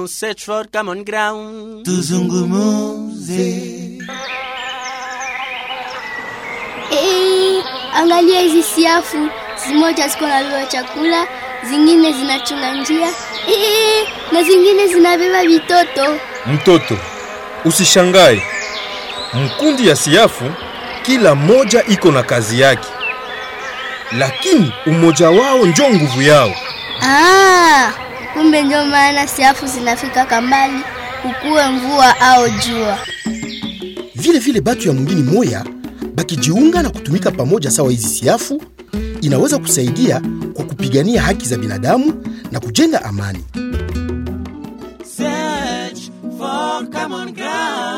search for common ground. tuzungumuze Eh, angalia hizi siafu, zimoja ziko nabeba chakula, zingine zinachunga njia eh, na zingine zinabeba vitoto. Mtoto, usishangae. Mkundi ya siafu kila moja iko na kazi yake, lakini umoja wao njo nguvu yao. Ah, kumbe ndio maana siafu zinafika kambali, kukuwe mvua au jua. vile vile batu ya mwingine moya bakijiunga na kutumika pamoja sawa hizi siafu inaweza kusaidia kwa kupigania haki za binadamu na kujenga amani Search for common ground.